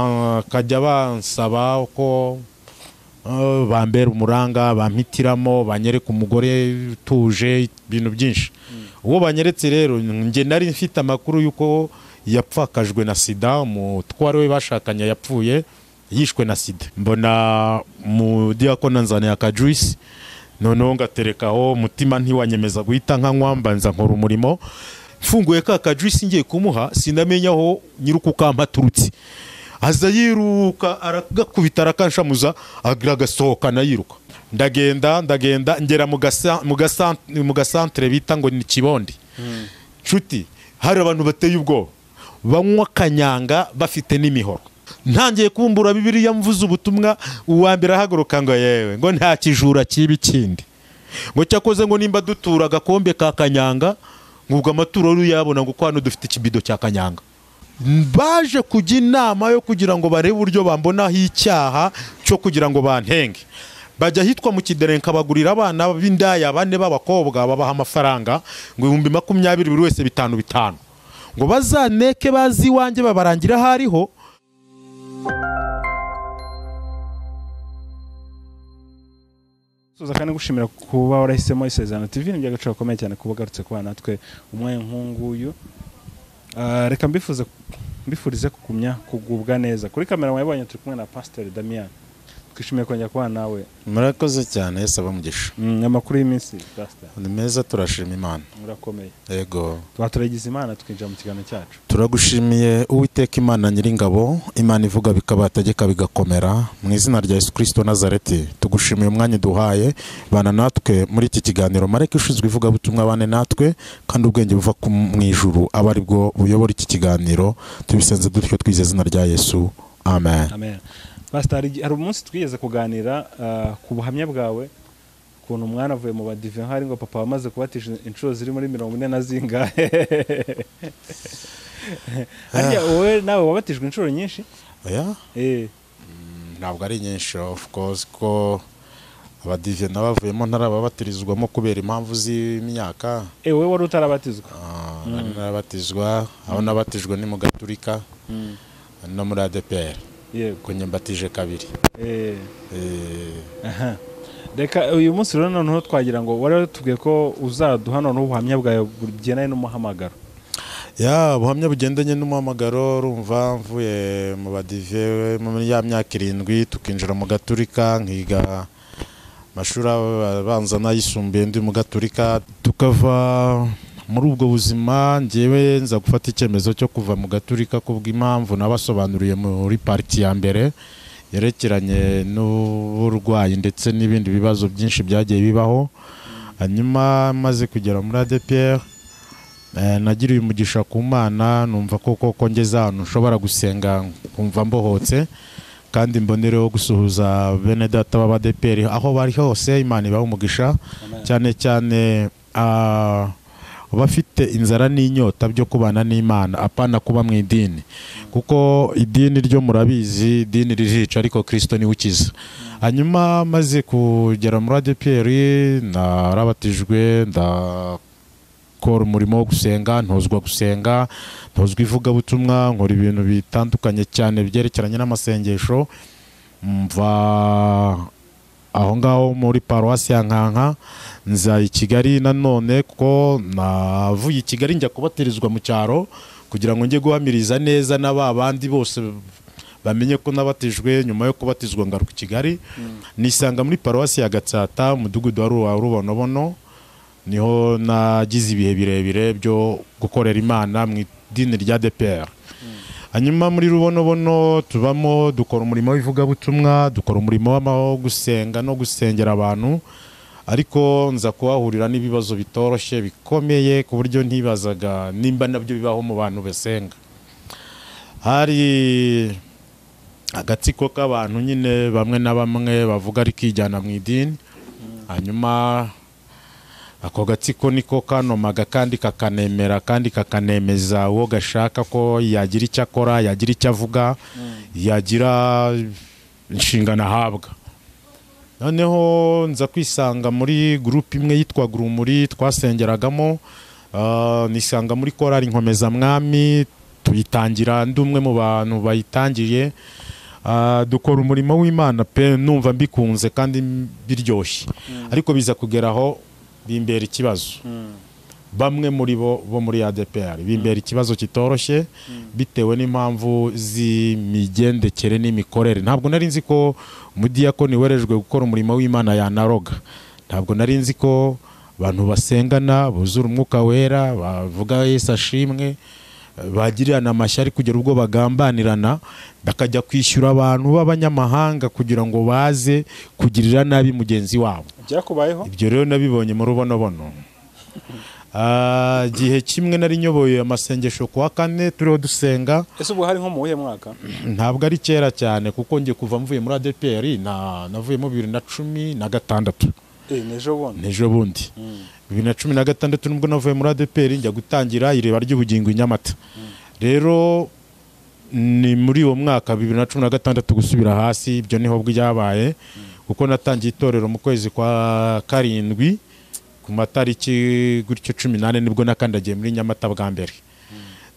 bakajya bansaba ko eh, bambera umuranga bampitiramo banyereka umugore utuje ibintu byinshi uwo banyeretse rero njye nari mfite amakuru y'uko yapfakajwe na sida umutware we bashakanye yapfuye yishwe na sida mbona mu diakona nzaniye akajuisi noneho ngaterekaho umutima ntiwanyemeza guhita nkanywa mbanza nkora umurimo mfunguye ka kajuisi ngiye kumuha sinamenya aho nyir'ukukampa aturutse aza yiruka aragakubita arakanshamuza agira agasohokana yiruka ndagenda ndagenda ngera mu gasa- mu gasa- mu gasantere bita ngo ni kibondi nshuti hari abantu bateye ubwoba banywa kanyanga bafite n'imihoro ntangiye kumbura bibiliya mvuze ubutumwa uwa mbere ahaguruka ngo yewe ngo nta kijura kibi kindi ngo cyakoze ngo nimba dutura agakombe ka kanyanga ngubwo amaturo uruyabona ngo ko hano dufite ikibido cya kanyanga baje kujya inama yo kugira ngo barebe uburyo bambonaho icyaha cyo kugira ngo bantenge bajya ahitwa mu kiderenka bagurira abana b'indaya bane b'abakobwa babaha amafaranga ngo ibihumbi makumyabiri buri wese bitanu bitanu ngo bazaneke bazi iwanjye babarangira aho ariho tuza kandi gushimira kuba warahisemo isezerano tv ni iby'agaciro gakomeye cyane kuba ugarutse kubana natwe umwanya nk'unguyu Ah, reka mbifuze mbifurize kugumya kugubwa neza kuri kamera mwabonye turi kumwe na pasiteri damian twishimiye kongera kubana nawe murakoze cyane yesi abamugisha Mm, amakuru y'iminsi pasiteri ni meza turashima imana murakomeye yego twaturagize imana twinjira mu kiganiro cyacu turagushimiye uwiteka imana nyiringabo imana ivuga bikabategeka bigakomera mu izina rya yesu kirisito nazareti tugushimiye umwanya duhaye bana natwe muri iki kiganiro mareke ushinzwe ivugabutumwa bane natwe kandi ubwenge buva ku- mu ijuru aba ari bwo buyobora iki kiganiro tubisenze dutyo twize izina rya yesu amen amen pasiteri igi- hari umunsi twigeze kuganira ah, ku buhamya bwawe ukuntu umwana avuye mu badive hari ngo papa wamaze kubatije inshuro ziri muri mirongo ine na zingahe harya wowe nawe wabatijwe inshuro nyinshi Oya, Eh, ntabwo ari nyinshi of course ko abadive n'abavuyemo ntarababatirizwamo kubera impamvu z'imyaka eh, wowe wari utarabatizwa Ah, ari n'abatizwa aho nabatijwe ni mu gaturika no muri adeperi yego kunye mbatije kabiri Eh, Eh, aha. reka uyu munsi rero noneho twagira ngo wari watubwiye ko uzaduha noneho ubuhamya bwawe bugendanye n'umuhamagaro ya ubuhamya bugendanye n'umuhamagaro rumva mvuye mu badive muri ya myaka irindwi tukinjira mu gaturika nkiga amashuri abanza n'ayisumbuye ndi mu gaturika tukava muri ubwo buzima ngewe nza gufata icyemezo cyo kuva mu gaturika kubw'impamvu nabasobanuriye muri pariti ya mbere yerekeranye n'uburwayi ndetse n'ibindi bibazo byinshi byagiye bibaho hanyuma maze kugera muri adepr Eh, nagiriye umugisha ku mana numva ko koko ngeze ahantu nshobora gusenga nkumva mbohotse kandi mbonereho gusuhuza bene data b'abadeperi aho bari hose imana ibaha umugisha cyane cyane ah, abafite inzara n'inyota byo kubana n'imana apana kuba mu idini kuko idini ryo murabizi idini ririca ariko kirisito niwe ukiza hanyuma maze kugera muri adeperi narabatijwe nda gukora umurimo wo gusenga ntozwa gusenga ntozwa ivugabutumwa nkora ibintu bitandukanye cyane byerekeranye n'amasengesho mva aho ngaho muri paruwasi ya nkanka nza i kigali nanone kuko navuye i kigali njya kubatirizwa mu cyaro kugira ngo njye guhamiriza neza na ba bandi bose bamenye ko nabatijwe nyuma yo kubatizwa ngaruka i kigali nisanga muri paruwasi ya gatsata umudugudu wa Ruba- rubonobono niho nagize ibihe birebire byo gukorera imana mu idini rya dpr hanyuma muri rubonobono tubamo dukora umurimo w'ivugabutumwa dukora umurimo w'ama- wo gusenga no gusengera abantu ariko nza kuhahurira n'ibibazo bitoroshye bikomeye ku buryo ntibazaga nimba nabyo bibaho mu bantu basenga hari agatsiko k'abantu nyine bamwe na bamwe bavuga ari kijyana mu idini hanyuma ako gatsiko niko kanomaga kandi kakanemera kandi kakanemeza uwo gashaka ko yagira icyo akora yagira icyo avuga yagira inshingano ahabwa noneho nza kwisanga muri gurupe imwe yitwa urumuri twasengeragamo ah, nisanga muri korari nkomezamwami tuyitangira ndi umwe mu bantu bayitangiriye Ah, dukora umurimo w'imana pe numva mbikunze kandi biryoshye ariko biza kugera aho bimbera ikibazo bamwe muri bo bo muri ADPR bimbera ikibazo kitoroshye bitewe n'impamvu z'imigendekere n'imikorere ntabwo nari nzi ko umudiyakoni werejwe gukora umurimo w'imana yanaroga ntabwo nari nzi ko abantu basengana buzura umwuka wera bavuga Yesu ashimwe bagirirana amashyari kugera ubwo bagambanirana bakajya kwishyura abantu b'abanyamahanga kugira ngo baze kugirira nabi mugenzi wabo byakubayeho ibyo rero nabibonye mu rubonobono Ah, igihe kimwe nari nyoboye amasengesho ku wa kane turiho dusenga ese ubwo hari nko mu wuhe mwaka ntabwo ari kera cyane kuko ngiye kuva mvuye muri ADPR na navuyemo bibiri na cumi na gatandatu Eh, ni ejo bundi n'ejo bundi bibiri na cumi na gatandatu nibwo navuye muri ADPR njya gutangira ireba ry'ubugingo i Nyamata rero ni muri uwo mwaka bibiri na cumi na gatandatu gusubira hasi ibyo niho byabaye kuko natangiye itorero mu kwezi kwa karindwi ku matariki gutyo cumi n'ane nibwo nakandagiye muri Nyamata bwa mbere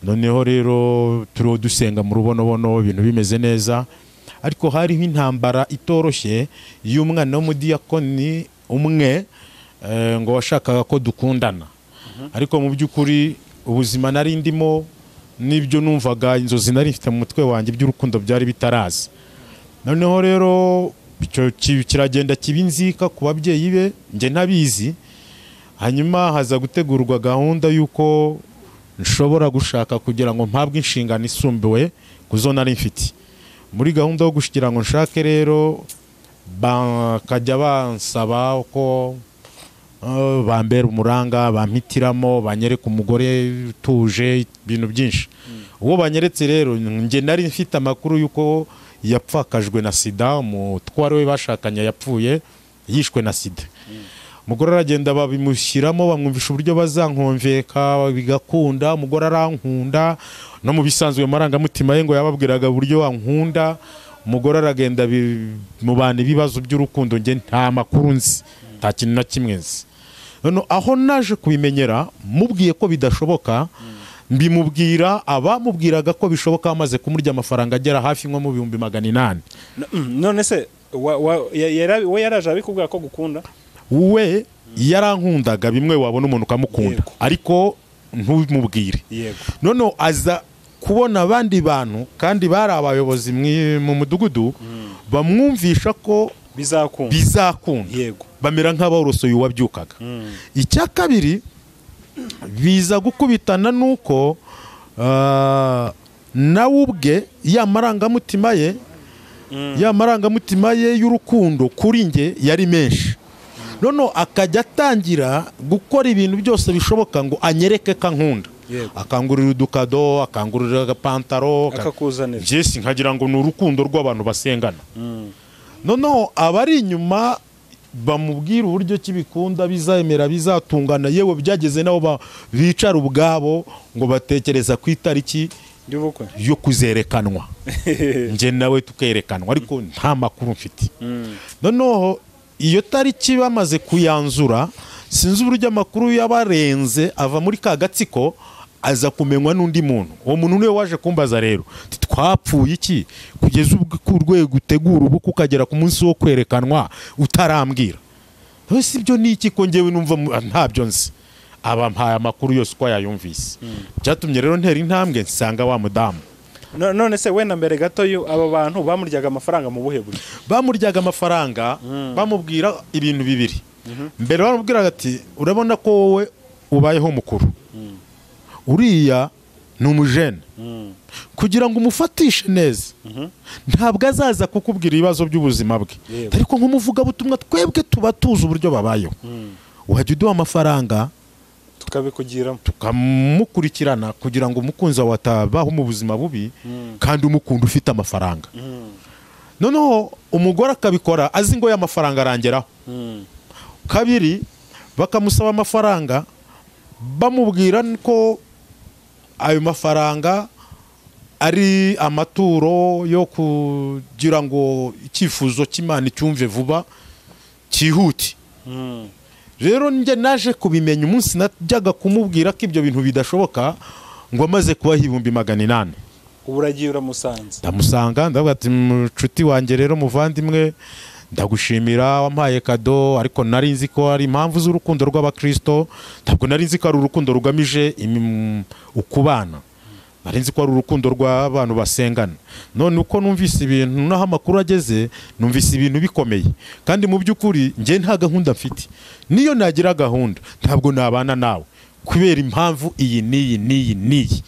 noneho rero turiho dusenga mu rubonobono ibintu bimeze neza ariko hariho intambara itoroshye y'umwana w'umudiyakoni umwe eh, ngo washakaga ko dukundana ariko mu by'ukuri ubuzima nari ndimo n'ibyo numvaga inzozi nari mfite mu mutwe wanjye by'urukundo byari bitaraza noneho rero icyo ki- kiragenda kiba inzika ku babyeyi be njye ntabizi hanyuma haza gutegurwa gahunda y'uko nshobora gushaka kugira ngo mpabwe inshingano isumbuye ku zo nari mfite muri gahunda yo gushyikira ngo nshake rero bakajya bansaba ko eh, bambera umuranga bampitiramo banyereka umugore utuje ibintu byinshi uwo banyeretse rero njye nari mfite amakuru y'uko yapfakajwe na sida umutware we bashakanye yapfuye yishwe na sida umugore aragenda babimushyiramo bamwumvisha uburyo bazankomveka bigakunda umugore arankunda no mu bisanzwe mu marangamutima ye ngo yababwiraga uburyo wankunda umugore aragenda bi- mubana ibibazo by'urukundo njye nta makuru nzi nta kintu na kimwe nzi None aho naje kubimenyera mubwiye ko bidashoboka mbimubwira abamubwiraga ko bishoboka bamaze kumurya amafaranga agera hafi nko mu bihumbi magana inani No- mm, none se wa- wa- ya- yara- we yaraje abikubwira ko gukunda we yarankundaga bimwe wabona umuntu ukamukunda Yego. ariko ntumubwire yego noneho aza kubona abandi bantu kandi bari abayobozi mwi- mu mudugudu bamwumvisha ko bizakunda bizakunda yego bamera nk'aborosoye uwabyukaga icya kabiri biza gukubitana n'uko ah, nawe ubwe ya marangamutima ye ya marangamutima ye y'urukundo kuri nge yari menshi noneho akajya atangira gukora ibintu byose bishoboka ngo anyereke ko ankunda Yego. akangurira udukado akangurira agapantaro aka- akakuzanira byesi nkagira ngo ni urukundo rw'abantu basengana noneho abari inyuma bamubwira uburyo ki bikunda bizemera bizatungana yewe byageze nabo ba- bicara ubwabo ngo batekereza ku itariki y'ubukwe yo kuzerekanwa njye nawe tukerekanwa ariko nta makuru mfite noneho iyo tariki bamaze kuyanzura sinzi uburyo amakuru yabarenze ava muri ka gatsiko aza kumenywa n'undi muntu uwo muntu niwe waje kumbaza rero Ati, twapfuye iki kugeza ubwo ku rwego utegura ubukwe ukagera ku munsi wo kwerekanwa utarambwira None se ibyo ni iki ko ngewe numva mu- ah, ntabyo nzi aba mpaye amakuru yose uko yayumvise byatumye rero ntera intambwe nsanga wa mudamu No- none se we na mbere gato yu- abo bantu bamuryaga amafaranga mu buhe buryo bamuryaga amafaranga bamubwira ibintu bibiri mbere bamubwiraga ati urabona ko wowe ubayeho mukuru uriya ni umujene kugira ngo umufatishe neza ntabwo azaza kukubwira ibibazo by'ubuzima bwe Yewe. ariko nk'umuvugabutumwa twebwe tuba tuzi uburyo babayeho wajya uduha amafaranga tukabikugiramo tukamukurikirana kugira ngo umukunzi wawe atabaho mu buzima bubi kandi umukunda ufite amafaranga noneho umugore akabikora azi ngo y'amafaranga arangeraho kabiri bakamusaba amafaranga bamubwira ko ayo mafaranga ari amaturo yo kugira ngo icyifuzo cy'imana icyumve vuba cyihute rero njye naje kubimenye umunsi najyaga kumubwira ko ibyo bintu bidashoboka ngo amaze kubaha ibihumbi magana inani ubu uragiye uramusanze ndamusanga ndavuga ati mucuti wanjye rero muvandimwe ndagushimira wampaye kado ariko nari nzi ko hari impamvu z'urukundo rw'abakirisito ntabwo nari nzi ko ari urukundo rugamije imi- ukubana nari nzi ko ari urukundo rw'abantu basengana none uko numvise ibintu n'aho amakuru ageze numvise ibintu bikomeye kandi mu by'ukuri njye nta gahunda mfite niyo nagira gahunda ntabwo nabana nawe kubera impamvu iyi n'iyi n'iyi n'iyi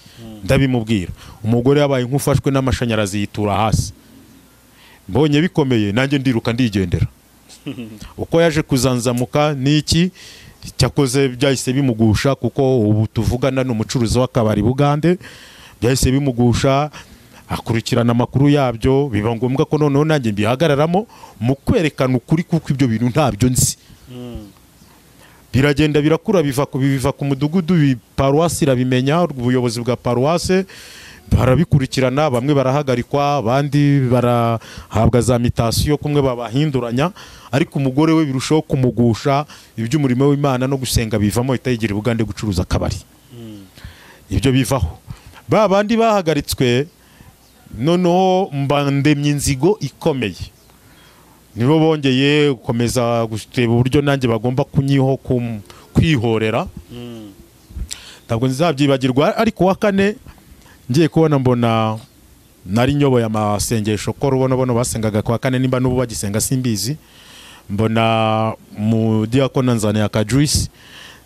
ndabimubwira umugore yabaye nk'ufashwe n'amashanyarazi yitura hasi mbonye bikomeye nanjye ndiruka ndigendera uko yaje kuzanzamuka ni iki cyakoze byahise bimugusha kuko ubu tuvugana ni umucuruzi w'akabari bugande byahise bimugusha akurikirana amakuru yabyo biba ngombwa ko noneho nanjye mbihagararamo mu kwerekana ukuri kuko ibyo bintu ntabyo nzi biragenda birakura biva ku biva ku mudugudu bi- paruwasi irabimenya ubuyobozi bwa paruwase barabikurikirana bamwe barahagarikwa abandi barahabwa za mitasiyo kumwe babahinduranya ariko umugore we birushaho kumugusha iby'umurimo w'imana no gusenga bivamo itayigira ubugande gucuruza akabari ibyo bivaho ba bandi bahagaritswe noneho mbandemye inzigo ikomeye nibo bongeye gukomeza guteba uburyo nanjye bagomba kunyiho kum- kwihorera ntabwo nzabyibagirwa ariko wa kane ngiye kubona mbona nari nyoboye amasengesho ko rubonabono basengaga ku wa kane nimba n'ubu bagisenga simbizi mbona mu diakona nzaniye akajuisi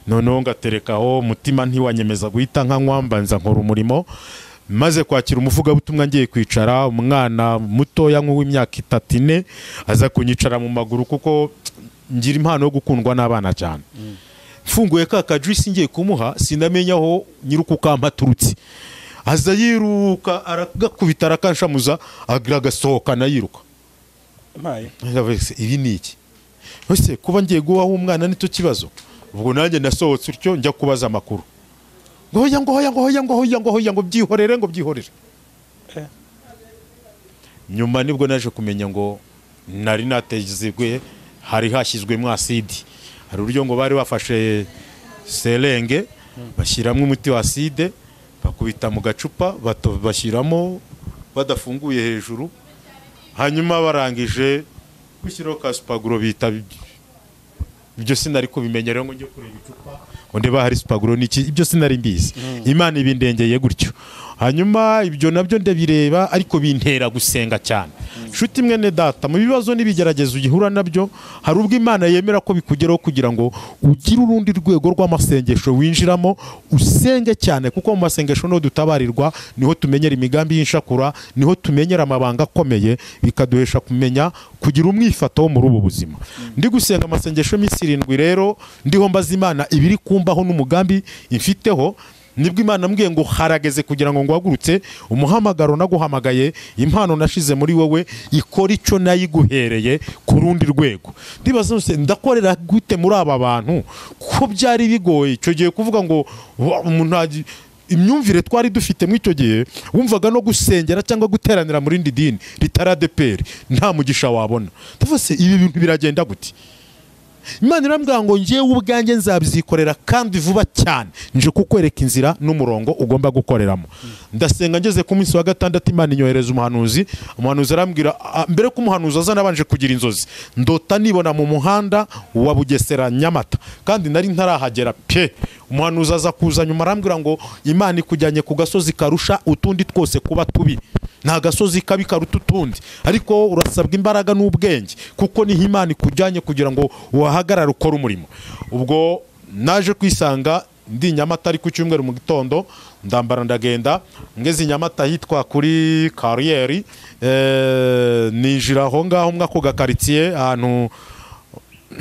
noneho ngaterekaho umutima ntiwanyemeza guhita nkanywa mbanza nkora umurimo maze kwakira umuvugabutumwa ngiye kwicara umwana mutoya nk'uw'imyaka itatu ine aza kunyicara mu maguru kuko ngira impano yo gukundwa n'abana cyane mfunguye ka kajuisi ngiye kumuha sinamenya aho nyirukukampa aturutse aza yiruka aragakubita arakanshamuza agasohokana yiruka mpaye Ndavuga se, ibi ni iki ese kuba ngiye guhaho umwana nicyo kibazo ubwo nanjye nasohotse utyo njya kubaza amakuru ngo hoya ngo hoya ngo hoya ngo hoya ngo hoya ngo byihorere ngo byihorere Eh. nyuma nibwo naje kumenya ngo nari natezegwe hari hashyizwemo aside hari uburyo ngo bari bafashe serenge bashyiramo umuti wa aside bakubita mu gacupa bato- bashyiramo badafunguye hejuru hanyuma barangije gushyiraho ka supaguro bita ibyo sinari kubimenyera ngo njye kureba icupa ngo ndeba hari supaguro niki ibyo sinari mbizi imana ibindengeye gutyo hanyuma ibyo nabyo ndabireba ariko bintera gusenga cyane nshuti mwene data mu bibazo n'ibigeragezo uhura nabyo hari ubwo imana yemera ko bikugeraho kugira ngo ugire urundi rwego rw'amasengesho winjiramo usenge cyane kuko mu masengesho niho dutabarirwa niho tumenyera imigambi y'inshakura niho tumenyera amabanga akomeye bikaduhesha kumenya kugira umwifato wo muri ubu buzima ndi gusenga amasengesho y'iminsi irindwi rero ndiho mbaza imana ibiri kumbaho n'umugambi imfiteho nibwo imana mbwiye ngo harageze kugira ngo nguhagurutse umuhamagaro naguhamagaye impano nashize muri wowe ikora icyo nayiguhereye ku rundi rwego ndibaza nose ndakorera gute muri aba bantu ko byari bigoye icyo gihe kuvuga ngo "Wa, umuntu agi- imyumvire twari dufite muri icyo gihe wumvaga no gusengera cyangwa guteranira mu rindi dini ritari adeperi nta mugisha wabona ndavuga se ibi bintu biragenda gute imana irambwira ngo ngewe ubwanjye nzabyikorera kandi vuba cyane nje kukwereka inzira n'umurongo ugomba gukoreramo ndasenga ngeze ku munsi wa gatandatu imana inyohereza umuhanuzi umuhanuzi arambwira "Ah, mbere ko umuhanuzi aza nabanje kugira inzozi ndota nibona mu muhanda wa bugesera nyamata kandi nari ntarahagera pe umuhanuzi aza kuza nyuma arambwira ngo imana ikujyanye ku gasozi karusha utundi twose kuba tubi nta gasozi kabi karuta utundi ariko urasabwa imbaraga n'ubwenge kuko niho imana ikujyanye kugira ngo uhahagarare ukore umurimo ubwo naje kwisanga ndi i nyamata ari ku cyumweru mu gitondo ndambara ndagenda ngeze i nyamata ahitwa kuri kariyeri eh, ninjira aho ngaho mwako gakaritsiye ahantu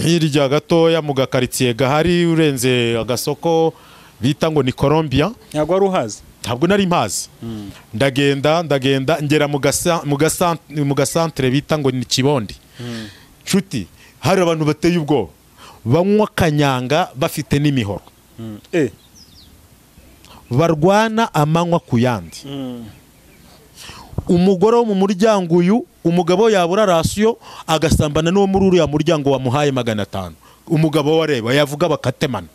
hirya gatoya mu gakaritsiye gahari urenze agasoko bita ngo ni colombia ntabwo wari uhazi ntabwo nari mpazi ndagenda ndagenda ngera mu gasa- mu gasa- mu gasantere bita ngo ni kibondi nshuti hari abantu bateye ubwoba banywa kanyanga bafite n'imihoro eh barwana amanywa ku yandi umugore wo mu muryango uyu umugabo yabura rasiyo agasambana n'uwo muri uriya muryango wamuhaye magana atanu umugabo we areba yavuga bakatemana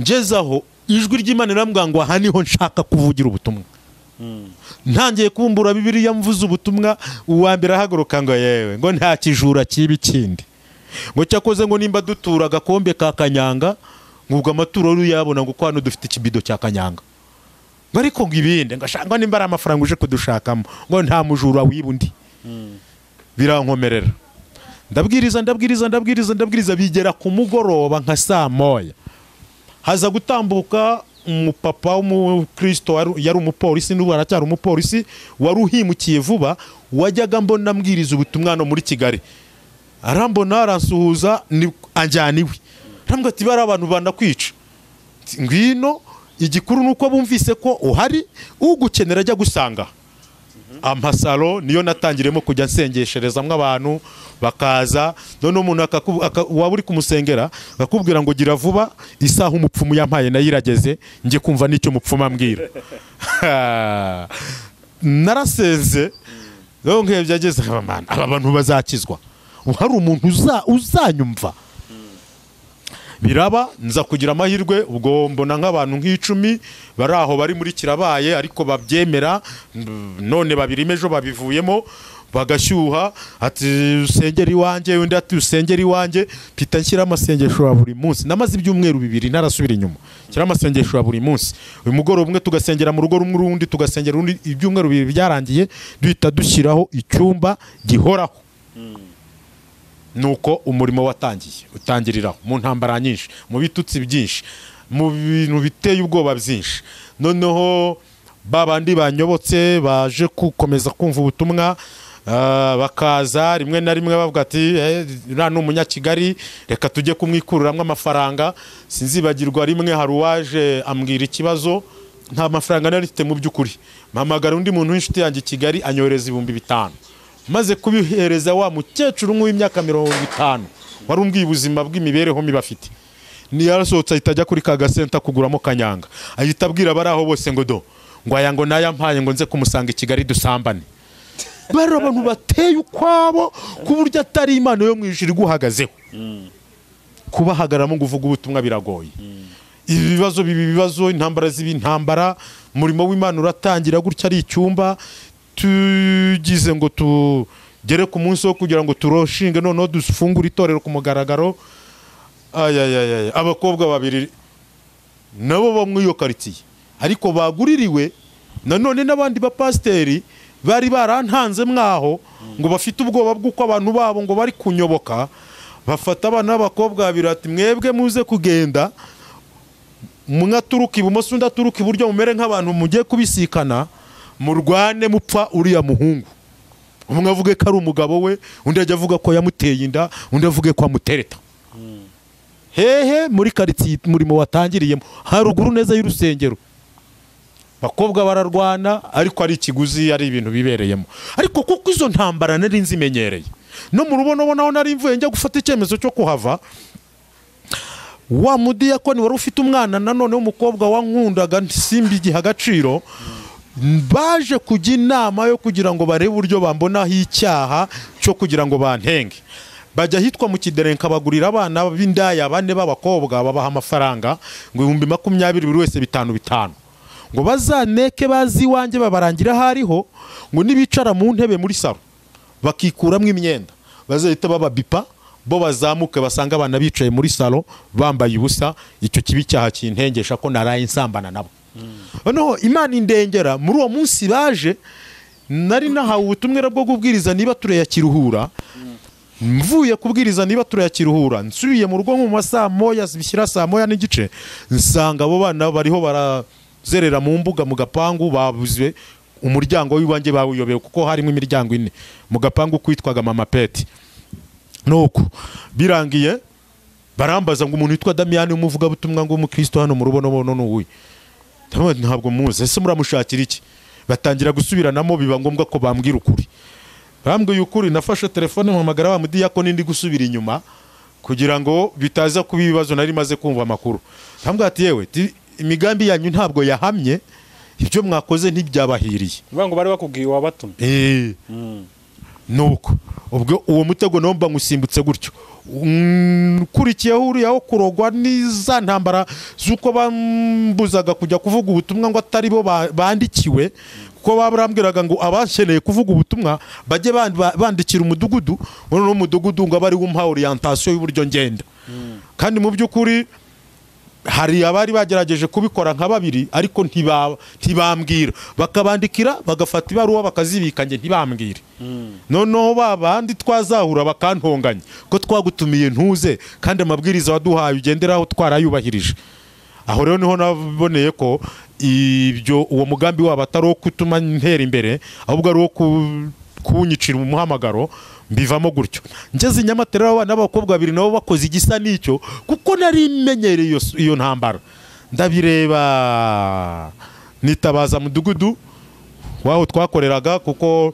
ngezaho ijwi ry'imana irambwira ngo aha niho nshaka kuvugira ubutumwa ntangiye kumbura bibiriya mvuze ubutumwa uwa mbere ahaguruka ngo yewe ngo nta kijura kiba ikindi ngo cyakoze ngo nimba dutura agakombe ka kanyanga ngo ubwo amaturo uyabona ngo hano dufite ikibido cya kanyanga ngo ariko ngo ibindi ngo ashaka nimba ari amafaranga uje kudushakamo ngo nta mujura wiba undi birankomerera ndabwiriza ndabwiriza ndabwiriza ndabwiriza bigera ku mugoroba nka saa moya haza gutambuka umupapa w'umukristo wari- yari umupolisi n'ubu aracyari umupolisi wari uhimukiye vuba wajyaga mbona mbwiriza ubutumwa no muri kigali arambona aransuhuza ni- anjyana iwe arambwira ati bariya abantu banakwica Ati, ngwino igikuru ni uko bumvise ko uhari ugukenera ajya gusanga aha." amasaro niyo natangiremo kujya nsengesherezamo abantu bakaza noneho umuntu akaku- aka- waba uri kumusengera akakubwira ngo gira vuba isaha umupfumu yampaye nayo irageze njye kumva n'icyo umupfumu ambwira narasenze rero nkebye ageze aba "Man, aba bantu bazakizwa ubu hari umuntu uza- uzanyumva biraba nza kugira amahirwe ubwo mbona nk'abantu nk'icumi bari aho bari muri kirabaye ariko babyemera mm, none babiri ejo babivuyemo bagashyuha ati usengera iwanjye undi ati usengera iwanjye mpita nshyira amasengesho ya buri munsi namaze ibyumweru bibiri ntarasubira inyuma nshyira amasengesho ya buri munsi uyu mugoroba umwe tugasengera mu rugo rumwe urundi tugasengera urundi ibyumweru bibiri byarangiye duhita dushyiraho icyumba gihoraho nuko umurimo watangiye utangiriraho mu ntambara nyinshi mu bitutsi byinshi mu bintu biteye ubwoba byinshi noneho ba bandi banyobotse baje gukomeza kumva ubutumwa ah, bakaza rimwe na rimwe bavuga ati "Eh, uriya ni umunyakigali reka tujye kumwikuriramo amafaranga sinzibagirwa rimwe hari uwaje ambwira ikibazo nta mafaranga nari mfite mu by'ukuri mpamagara undi muntu w'inshuti yanjye i kigali anyohereza ibihumbi bitanu maze kubihereza wa mukecuru umwe w'imyaka mirongo itanu wari umbwiye ubuzima bw'imibereho mibi afite niyarasohotse ahita ajya kuri ka gasenta kuguramo kanyanga ahita abwira abari aho bose ngo do ngo aya ngo n'aya mpaye ngo nze kumusanga i kigali dusambane bari abantu bateye ukwabo ku buryo atari imana yo mu ijuru iguhagazeho kubahagararamo ngo uvuge ubutumwa biragoye ibi bibazo biba ibibazo intambara ziba intambara umurimo w'imana uratangira gutya ari icyumba tugize ngo tugere ku munsi wo kugira ngo turoshinge noneho dufungure itorero ku mugaragaro ayayayaya abakobwa babiri nabo bo muri iyo karitsiye ariko baguririwe nanone n'abandi bapasiteri bari barantanze mwaho ngo bafite ubwoba bw'uko abantu babo ngo bari kunyoboka bafata abana b'abakobwa babiri ati mwebwe muze kugenda umwe aturuka ibumoso undi aturuka iburyo mumere nk'abantu mugiye kubisikana murwane mupfa uriya muhungu umwe avuge ko ari umugabo we undi ajya avuga ko yamuteye inda undi avuge ko amutereta hehe muri karitsiye umurimo watangiriyemo haruguru neza y'urusengero bakobwa bararwana ariko ari ikiguzi ari ibintu bibereyemo ariko kuko izo ntambara nari nzimenyereye no mu rubonobonaho nari mvuye njya gufata icyemezo cyo kuhava wa mudiyakoni wari ufite umwana nanone w'umukobwa wankundaga simba igihe agaciro baje kujya inama yo kugira ngo barebe uburyo bambonaho icyaha cyo kugira ngo bantenge bajya ahitwa mu kiderenka bagurira abana b'indaya bane b'abakobwa babaha amafaranga ngo ibihumbi makumyabiri buri wese bitanu bitanu ngo bazaneke bazi iwanjye babarangira aho ariho ngo nibicara mu ntebe muri salo bakikuramo imyenda bazahita bababipa bo bazamuke basanga abana bicaye muri salo bambaye ubusa icyo kibi cyaha kintengesha ko naraye nsambana nabo noneho imana indengera muri uwo munsi baje nari nahawe ubutumwa bwo kubwiriza niba tureya kiruhura mvuye kubwiriza niba tureya kiruhura nsubiye mu rugo nko mu ma saa moya zibishyira saa moya n'igice nsanga abo bana bariho barazerera mu mbuga mu gapangu babuze umuryango w'iwanjye bawuyobeye kuko harimo imiryango ine mu gapangu kwitwaga mama peti nuko birangiye barambaza ngo umuntu witwa damiyani w'umuvugabutumwa ngo umukristo hano mu rubonobono ni uwuhe Ndavuga nti, ntabwo muzi ese muramushakira iki batangira gusubiranamo biba ngombwa ko bambwira ukuri bambwiye ukuri nafashe telefone mpamagara wa mudiyakoni ndi gusubira inyuma kugira ngo bitaza kuba ibibazo nari maze kumva amakuru bambwira ati yewe ti- imigambi yanyu ntabwo yahamye ibyo mwakoze ntibyabahiriye Bivuga ngo bari bakubwiye wabatumye Eh, nuko ubwo uwo mutego nawo mba ngusimbutse gutyo Mm, ukurikiyeho uriya wo kurogwa n'iza ntambara z'uko bambuzaga kujya kuvuga ubutumwa ngo atari bo ba- bandikiwe kuko barambwiraga ngo abakeneye kuvuga ubutumwa bajye ban- ba- bandikira umudugudu muri uno mudugudu ngo abe ariwo umpa orientasiyo y'uburyo ngenda kandi mu by'ukuri hari abari bagerageje kubikora nka babiri ariko ntiba- ntibambwira bakabandikira bagafata ibaruwa bakazibika njye ntibambwire noneho ba bandi twazahura bakantonganya ko twagutumiye ntuze kandi amabwiriza waduhaye ugenderaho twarayubahirije aho rero niho naboneye ko ibyo uwo mugambi wabo atari uwo kutuma ntera imbere ahubwo ari uwo ku- kuwunyicira umuhamagaro mbivamo gutyo ngeze i nyamatare rero abana b'abakobwa babiri nabo bakoze igisa n'icyo kuko nari menyereye iyo s- iyo ntambara ndabireba nitabaza mudugudu waho twakoreraga kuko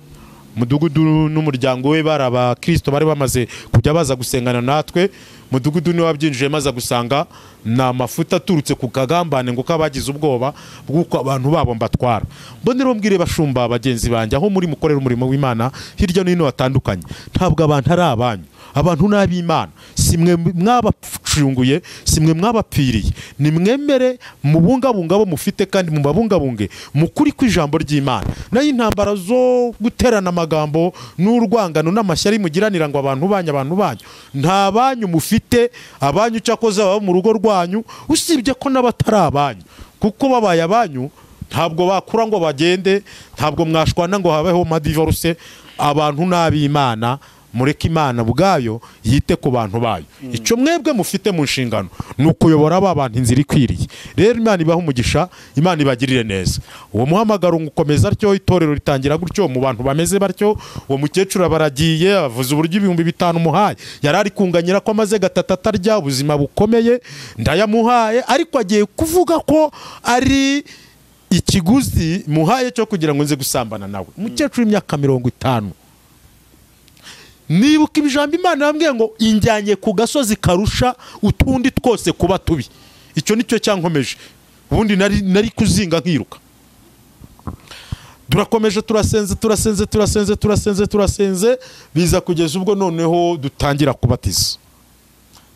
mudugudu n'umuryango we bari abakristo bari bamaze kujya baza gusengana natwe mudugudu niwe wabyinjiye maze gusanga ni amafuta aturutse ku kagambane ngo kabagize ubwoba bw'uko abantu babo mbatwara mbonera mbwire bashumba bagenzi banjye aho muri mukorera umurimo w'imana hirya no hino hatandukanye ntabwo abantu ari abanyu abantu ni ab'imana si mwe mwabacunguye si mwe mwabapfiriye ni mwemere mubungabunga abo mufite kandi mubabungabunge mukuri kw'ijambo ry'imana nayo intambara zo guterana amagambo n'urwangano n'amashyari mugiranira ngo abantu banyu abantu banyu nta banyu mufite abanyu cyakoze baba mu rugo rwanyu usibye ko n'abatari abanyu kuko babaye abanyu ntabwo bakura ngo bagende ntabwo mwashwana ngo habeho madivoruse abantu n'ab'imana mureke imana ubwayo yite ku bantu bayo icyo mwebwe mufite mu nshingano ni ukuyobora ba bantu inzira ikwiriye rero imana ibaha umugisha imana ibagirire neza uwo muhamagaro ngo ukomeza atyo itorero ritangira gutyo mu bantu bameze batyo uwo mukecuru abaragiye avuze uburyo ibihumbi bitanu umuhaye yari ari kunganyira ko amaze gatatu atarya ubuzima bukomeye ndayamuhaye ariko agiye kuvuga ko ari ikiguzi muhaye cyo kugira ngo nze gusambana nawe umukecuru w'imyaka mirongo itanu nibuka ijambo imana yambwiye ngo injyanye ku gasozi karusha utundi twose kuba tubi icyo ni cyo cyankomeje ubundi nari nari kuzinga nkiruka turakomeje turasenze turasenze turasenze turasenze turasenze biza kugeza ubwo noneho dutangira kubatiza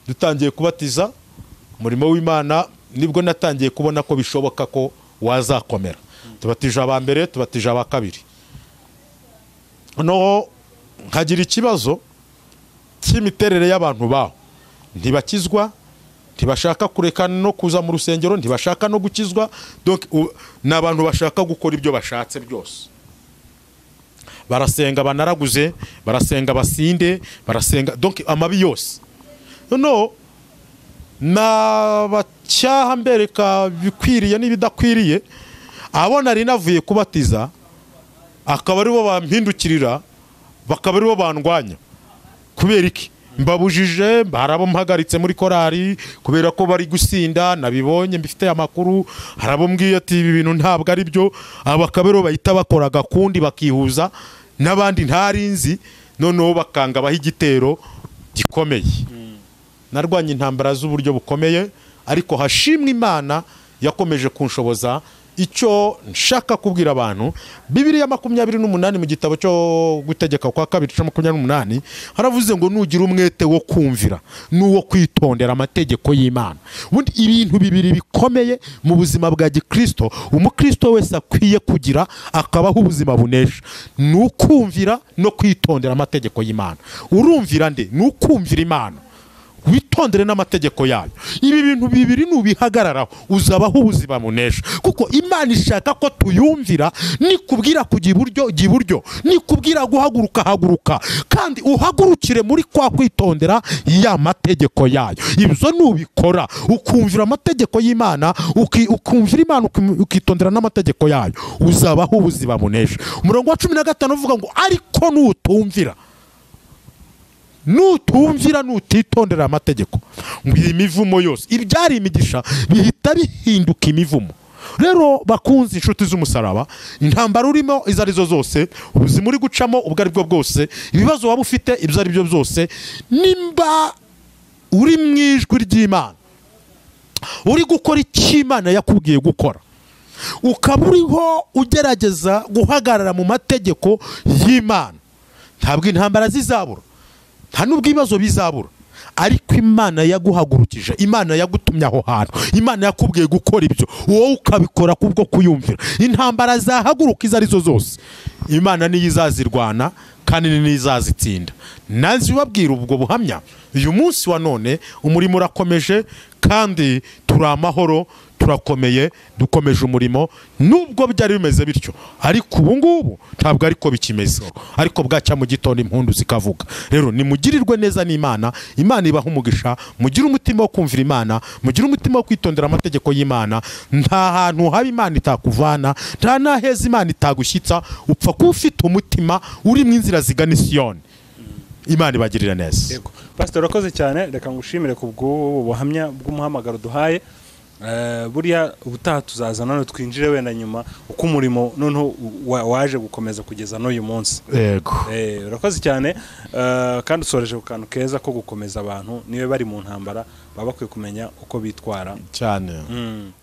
dutangiye kubatiza umurimo w'imana nibwo natangiye kubona ko bishoboka ko wazakomera tubatije aba mbere tubatije aba kabiri noneho nkagira ikibazo cy'imiterere y'abantu baho ntibakizwa ntibashaka kureka no kuza mu rusengero ntibashaka no gukizwa donc u- ni abantu bashaka gukora ibyo bashatse byose barasenga banaraguze barasenga basinde barasenga donc amabi yose noneho nabacyaha mbereka ibikwiriye n'ibidakwiriye abo nari navuye kubatiza akaba aribo bampindukirira bakaba aribo bandwanya kubera iki mbabujije hari abo mpagaritse muri korari kubera ko bari gusinda nabibonye mbifite amakuru hari abo mbwiye ati ibi bintu ntabwo ari byo aba bakaba aribo bahita bakora agakundi bakihuza n'abandi ntari nzi noneho bakangabaho igitero gikomeye narwanye intambara z'uburyo bukomeye ariko hashimwe imana yakomeje kunshoboza icyo nshaka kubwira abantu bibiriya makumyabiri n'umunani mu gitabo cyo gutegeka kwa kabiri cya makumyabiri n'umunani haravuze ngo nugira umwete wo kumvira n'uwo kwitondera amategeko y'imana ubundi ibintu bibiri bikomeye mu buzima bwa gikristo umukristo wese akwiye kugira akabaho ubuzima bunesha ni ukumvira no kwitondera amategeko y'imana urumvira nde ni ukumvira imana witondere n'amategeko yayo ibi bintu bibiri nubihagararaho uzabaho ubuzima bunesha kuko imana ishaka ko tuyumvira nikubwira kujya iburyo jya iburyo nikubwira guhaguruka haguruka kandi uhagurukire muri kwa kwitondera ya mategeko yayo ibyo nubikora ukumvira amategeko y'imana uki- ukumvira imana ukim- ukitondera n'amategeko yayo uzabaho ubuzima bunesha umurongo wa cumi na gatanu uvuga ngo ariko nutumvira nutumvira nutitondera amategeko ngo iyi mivumo yose ibyari imigisha bihita bihinduka imivumo rero bakunzi inshuti z'umusaraba intambara urimo izo arizo zose ubuzima uri gucamo ubwo ari bwo bwose ibibazo waba ufite ibyo ari byo byose nimba uri mu ijwi ry'imana uri gukora icyo imana yakubwiye gukora ukaba uriho ugerageza guhagarara mu mategeko y'imana ntabwo intambara zizabura nta n'ubwo ibibazo bizabura ariko imana yaguhagurukije imana yagutumye aho hantu imana yakubwiye gukora ibyo wowe ukabikora kubwo kuyumvira intambara zahaguruka izo arizo zose imana niyo izazirwana kandi niyo izazitsinda nazi ubabwira ubwo buhamya uyu munsi wa none umurimo urakomeje kandi turi amahoro turakomeye dukomeje umurimo nubwo byari bimeze bityo ariko ubu ngubu ntabwo ariko bikimeze ariko bwacya mu gitondo impundu zikavuga rero nimugirirwe neza n'imana imana ibaha umugisha mugire umutima wo kumvira imana mugire umutima wo kwitondera amategeko y'imana nta hantu haba imana itakuvana nta n'aheza imana itagushyitsa upfa kuba ufite umutima uri mu inzira zigana isiyoni imana ibagirira neza yego pasiteri urakoze cyane reka ngushimire ku bw'ubu buhamya bw'umuhamagaro duhaye Eh, buriya ubutaha tuzaza none twinjire wenda nyuma uko umurimo noneho wa- waje gukomeza kugeza n'uyu munsi yego Eh, urakoze cyane Eh, kandi usoreje ku kantu keza ko gukomeza abantu niyo bari mu ntambara baba bakwiye kumenya uko bitwara cyane Mm.